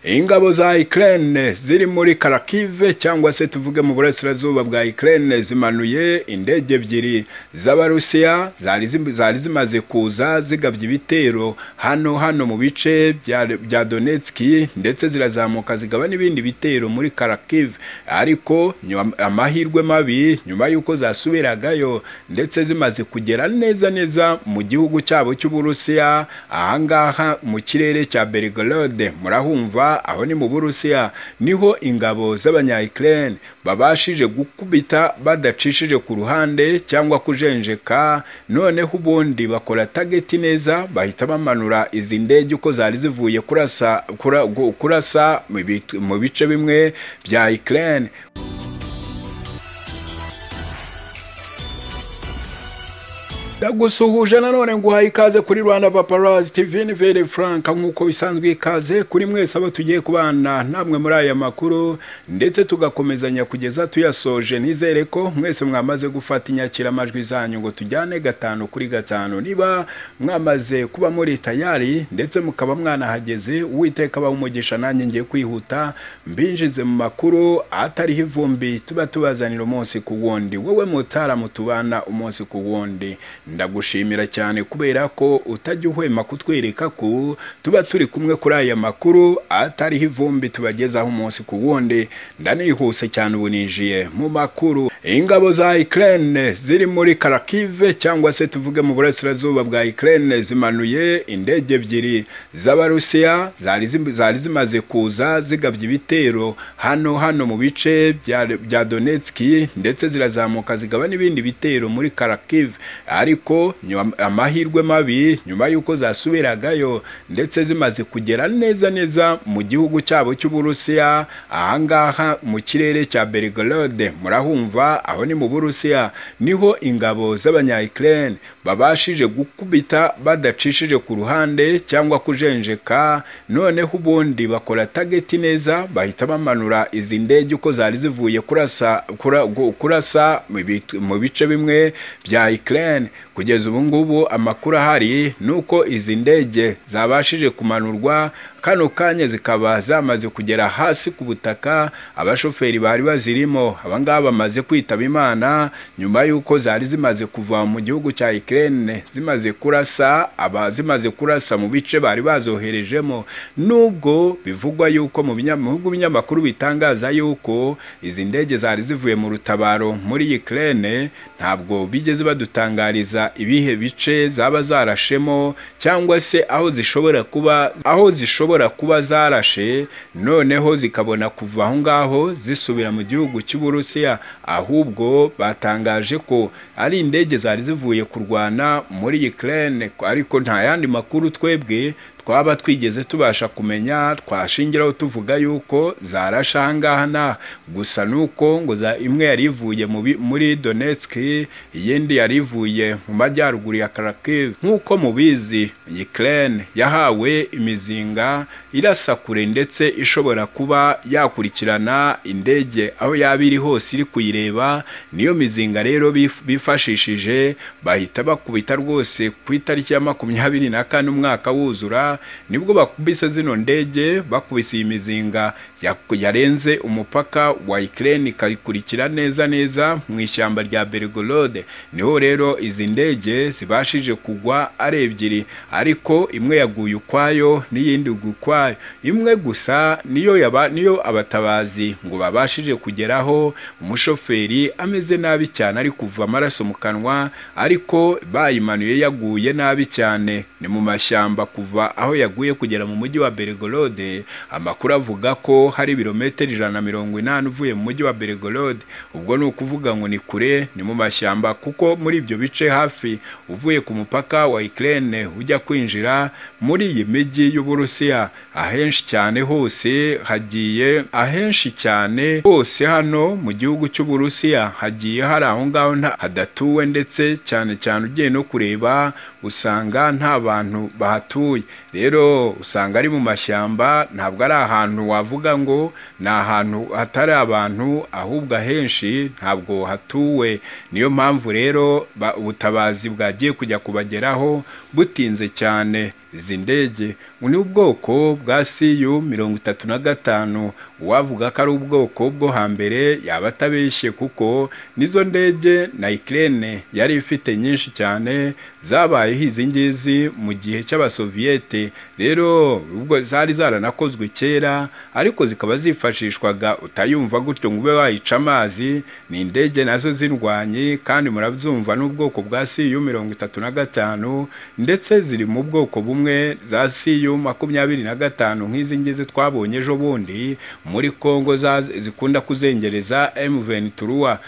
ingabo za Ukraine ziri muri Kharkiv cyangwa se tuvuge mu burasirazuba bwa Ukraine zimanuye indege ebyiri z'Abarusiya zari zim- zari zimaze kuza zigabye ibitero hano hano mu bice bya bya Donetsk ndetse zirazamuka zigaba n'ibindi bitero muri Kharkiv ariko nyuma- amahirwe mabi nyuma y'uko zasubiragayo ndetse zimaze kugera neza neza mu gihugu cyabo cy'Uburusiya ahangaha mu kirere cya Belgorod murahumva aho ni mu Burusiya niho ingabo z'abanya Ukraine babashije gukubita badacishije ku ruhande cyangwa kujenjeka noneho ubundi bakora tageti neza bahita bamanura izi ndege uko zari zivuye kurasa kura- gu- kurasa mu bit- mu bice bimwe bya Ukraine ndagusuhuje nanone nguhaye ikaze kuri rwanda paparazi tv ni vere frank nk'uko bisanzwe ikaze kuri mwese abo tugiye kubana namwe muri aya makuru ndetse tugakomezanya kugeza tuyasoje nizere ko mwese mwamaze gufata inyakiramajwi zanyu ngo tujyane gatanu kuri gatanu niba mwamaze kuba muri tayari ndetse mukaba mwanahageze uwiteka aba umugisha nanjye ngiye kwihuta mbinjize mu makuru atariho ivumbi tuba tubazanira umunsi ku wundi wowe mutaramu tubana umunsi ku wundi ndagushimira cyane kubera ko utajya uhwema kutwereka ko tuba turi kumwe kuri aya makuru atariho ivumbi tubagezaho umunsi ku wundi ndanihuse cyane ubu ninjiye mu makuru ingabo za Ukraine ziri muri Kharkiv cyangwa se tuvuge mu burasirazuba bwa Ukraine zimanuye indege ebyiri z'Abarusiya zari zim- zari zimaze kuza zigabye ibitero hano hano mu bice bya bya Donetsk ndetse zirazamuka zigaba n'ibindi bitero muri Kharkiv ariko nyuma- amahirwe mabi nyuma y'uko zasubiragayo ndetse zimaze kugera neza neza mu gihugu cyabo cy'Uburusiya ahangaha mu kirere cya Belgorod murahumva aho ni mu Burusiya niho ingabo z'abanya Ukraine babashije gukubita badacishije ku ruhande cyangwa kujenjeka noneho ubundi bakora tageti neza bahita bamanura izi ndege uko zari zivuye kurasa kura- gu- kurasa mu bit- mu bice bimwe bya Ukraine kugeza ubu ngubu amakuru ahari ni uko izi ndege zabashije kumanurwa kano kanya zikaba zamaze kugera hasi ku butaka abashoferi bari bazirimo abangaba bamaze kwitaba imana nyuma y'uko zari zimaze kuva mu gihugu cya Ukraine zimaze kurasa aba zimaze kurasa mu bice bari bazoherejemo nubwo bivugwa yuko mu binya- mu bihugu binyamakuru bitangaza yuko izi ndege zari zivuye mu rutabaro muri Ukraine ntabwo bigeze badutangariza ibihe bice zaba zarashemo cyangwa se aho zishobora kuba aho zishobora kuba zarashe noneho zikabona kuva aho ngaho zisubira mu gihugu cy'Uburusiya ahubwo batangaje ko ari indege zari zivuye kurwana muri Ukraine ariko nta yandi makuru twebwe twaba twigeze tubasha kumenya twashingiraho tuvuga yuko zarasha ahangaha na gusa nuko ngo za imwe yari ivuye mu bi- muri Donetsk iyindi yari ivuye mu majyaruguru ya Kharkiv nk'uko mubizi Ukraine yahawe imizinga irasa kure ndetse ishobora kuba yakurikirana indege aho yaba iri hose iri kuyireba niyo mizinga rero bif- bifashishije bahita bakubita rwose ku itariki ya makumyabiri na kane umwaka wuzura nibwo bakubise zino ndege bakubise iyi mizinga ya- yarenze umupaka wa Ukraine ikayikurikira neza neza mu ishyamba rya Belgorod niho rero izi ndege zibashije kugwa ari ebyiri ariko imwe yaguye ukwayo n'iyindi igwa ukwayo imwe gusa niyo yaba niyo abatabazi ngo babashije kugeraho umushoferi ameze nabi cyane ari kuva amaraso mu kanwa ariko bayimanuye yaguye nabi cyane ni mu mashyamba kuva aho yaguye kugera mu mujyi wa Belgorod amakuru avuga ko hari ibirometero ijana na mirongo inani uvuye mu mujyi wa Belgorod ubwo ni ukuvuga ngo ni kure ni mu mashyamba kuko muri ibyo bice hafi uvuye ku mupaka wa Ukraine ujya kwinjira muri iyi mijyi y'Uburusiya ahenshi cyane hose hagiye ahenshi cyane hose hano mu gihugu cy'Uburusiya hagiye hari aho ngaho nta- hadatuwe ndetse cyane cyane ugiye no kureba usanga nta bantu bahatuye rero usanga ari mu mashyamba ntabwo ari ahantu wavuga ngo ni ahantu hatari abantu ahubwo ahenshi ntabwo hatuwe niyo mpamvu rero ba- ubutabazi bwagiye kujya kubageraho butinze cyane izi ndege ngo ni ubwoko bwa siyu mirongo itatu na gatanu uwavuga ko ari ubwoko bwo hambere yaba atabeshye kuko nizo ndege na ikirere yari ifite nyinshi cyane zabayeho izi ngizi mu gihe cy'abasoviyete rero ubwo zari zaranakozwe kera ariko zikaba zifashishwaga utayumva gutyo ngo ube wayica amazi ni indege nazo z'indwanyi kandi murabyumva n'ubwoko bwa siyu mirongo itatu na gatanu ndetse ziri mu bwoko bumwe za siyu makumyabiri na gatanu nk'izi ngizi twabonye ejo bundi muri Congo zikunda kuzengereza M23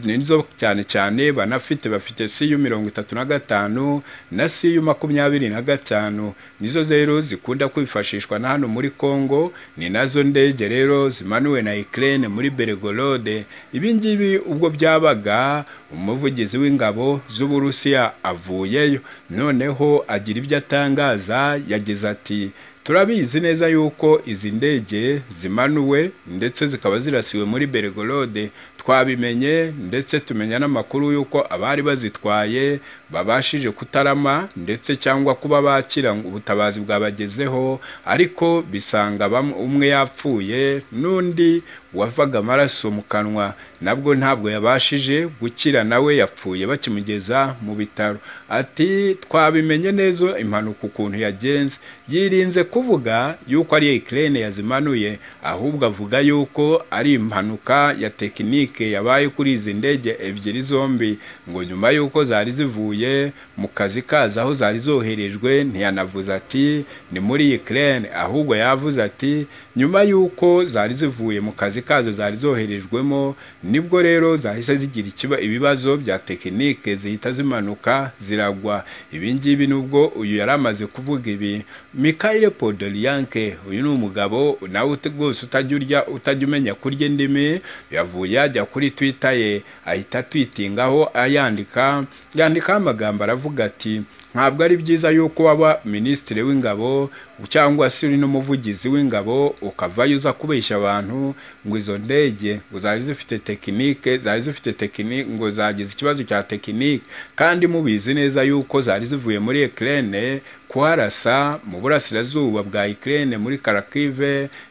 nizo cyane cyane banafite bafite siyu mirongo itatu na gatanu na siyu makumyabiri na gatanu nizo rero zikunda kwifashishwa na hano muri Congo ni nazo ndege rero zimanuwe na Ukraine muri Belgorod ibi ngibi ubwo byabaga umuvugizi w'ingabo z'Uburusiya avuyeyo noneho agira ibyo atangaza yagize ati turabizi neza yuko izi ndege zimanuwe ndetse zikaba zirasiwe muri Belgorode twabimenye ndetse tumenya n'amakuru yuko abari bazitwaye babashije kutarama ndetse cyangwa kuba bakira ubutabazi bwabagezeho ariko bisanga umwe yapfuye n'undi wavaga amaraso mu kanwa nabwo ntabwo yabashije gukira nawe yapfuye bakimugeza mu bitaro ati twabimenye neza impanuka ukuntu yagenze yirinze kuvuga yuko ari ikirere yazimanuye ahubwo avuga yuko ari impanuka ya tekinike yabaye kuri izi ndege ebyiri zombi ngo nyuma y'uko zari zivuye mu kazi kazo aho zari zoherejwe ntiyanavuze ati ni muri ikirere ahubwo yavuze ati nyuma y'uko zari zivuye mu kazi kazo zari zoherejwemo nibwo rero zahise zigira ikiba ibibazo bya tekinike zihita zimanuka ziragwa ibi ngibi nubwo uyu yari amaze kuvuga ibi Mikhail Podolyanke uyu ni umugabo nawe rwose utajya urya utajya umenya kurya indimi yavuye ajya kuri Twitter ye ahita atwitingaho ayandika yandikaho amagambo aravuga ati ntabwo ari byiza yuko waba minisitiri w'ingabo cyangwa se uri n'umuvugizi w'ingabo ukavayo uza kubeshya abantu ngo izo ndege ngo zari zifite tekinike zari zifite tekinike ngo zagize ikibazo cya tekinike kandi mubizi neza yuko zari zivuye muri Ukraine kuharasa mu burasirazuba bwa Ukraine muri Kharkiv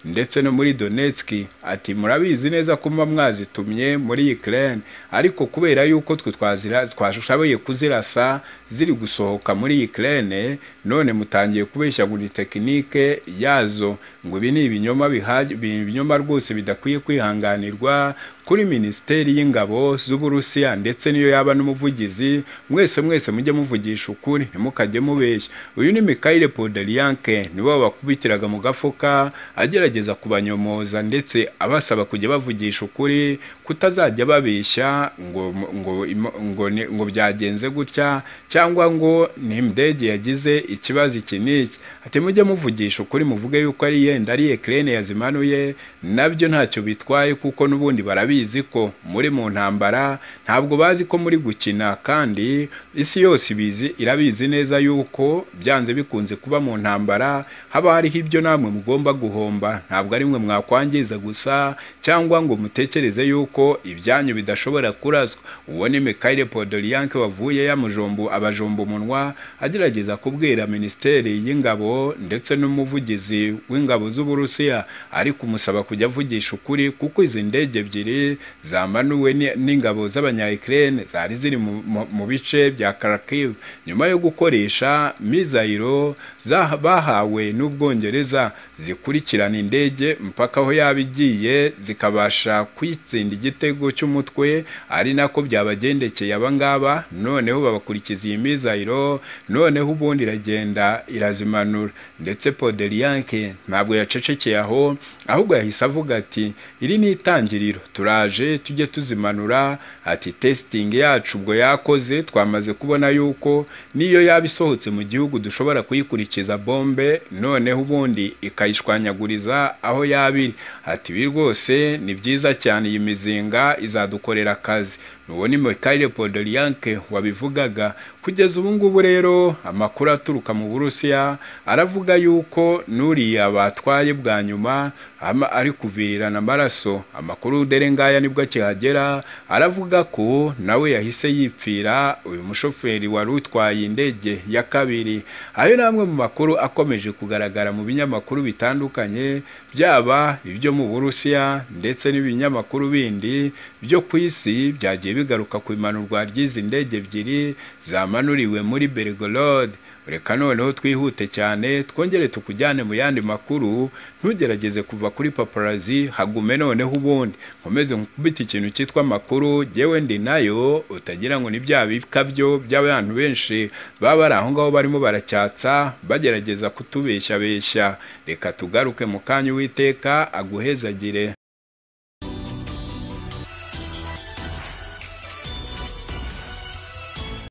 ndetse no muri Donetsk ati murabizi neza ko muba mwazitumye muri Ukraine ariko kubera yuko twe twazira twashoboye kuzirasa ziri gusohoka muri Ukraine none mutangiye kubeshya ngo ni tekinike yazo ngo ibi ni ibinyoma bihaje ibinyoma rwose bidakwiye kwihanganirwa kuri minisiteri y'ingabo z'uburusiya ndetse niyo yaba n'umuvugizi mwese mwese mujye muvugisha ukuri ntimukajye mubeshya uyu ni Mikhail Podolyanke nibo bakubitiraga mu gafuka agerageza kubanyomoza ndetse abasaba kujya bavugisha ukuri kutazajya babeshya ngo ngo ngo, ngo byagenze gutya cyangwa ngo ni indege yagize ikibazo iki n'iki ati mujye muvugisha ukuri muvuge yuko ari yenda ari Ukraine yazimanuye nabyo ntacyo bitwaye kuko n'ubundi barabi babizi ko muri mu ntambara ntabwo bazi ko muri gukina kandi isi yose ibizi irabizi neza yuko byanze bikunze kuba mu ntambara haba hariho ibyo namwe mugomba guhomba ntabwo ari mwe mwakwangiza gusa cyangwa ngo mutekereze yuko ibyanyu bidashobora kuraswa uwo ni Mikhail Podolyanke wavuye yamujombo abajombo umunwa agerageza kubwira minisiteri y'ingabo ndetse n'umuvugizi w'ingabo z'Uburusiya ariko umusaba kujya avugisha ukuri kuko izi ndege ebyiri zamanuwe n'ingabo z'abanyayikirene zari ziri mu bice bya Kharkiv nyuma yo gukoresha mizayiro bahawe n'ubwongereza zikurikirana indege mpaka aho yaba igiye zikabasha kwitsinda igitego cy'umutwe ari nako byabagendekeye abangaba noneho babakurikiza iyi mizayiro noneho ubundi iragenda irazimanura ndetse Podolyanke ntabwo yacecekeye aho ahubwo yahise avuga ati iri ni itangiriro turaje tujye tuzimanura ati testing yacu ubwo yakoze twamaze kubona yuko niyo yaba isohotse mu gihugu dushobora kuyikurikiza bombe noneho ubundi ikayishwanyaguriza aho yaba iri ati ibi rwose ni byiza cyane iyi mizinga izadukorera akazi uwo ni Mikhail Podolyanke wabivugaga kugeza ubu ngubu rero amakuru aturuka mu Burusiya aravuga yuko n'uriya batwaye bwa nyuma ama- ari kuvirirana amaraso amakuru dere ngaya nibwo akihagera aravuga ko nawe yahise yipfira uyu mushoferi wari utwaye indege ya kabiri ayo ni amwe mu makuru akomeje kugaragara mu binyamakuru bitandukanye byaba ibyo mu Burusiya ndetse n'ibinyamakuru bindi byo ku isi byagiye bigaruka ku imanurwa ry'izi ndege ebyiri zamanuriwe muri Belgorod reka noneho twihute cyane twongere tukujyane mu yandi makuru ntugerageze kuva kuri paparazi hagume noneho ubundi nkomeze nkubita ikintu cyitwa amakuru jyewe ndi nayo utagira ngo ni bya bikabyo by'abantu benshi baba bari aho ngaho barimo baracyatsa bagerageza kutubeshyabeshya reka tugaruke mu kanya uwiteka aguhezagire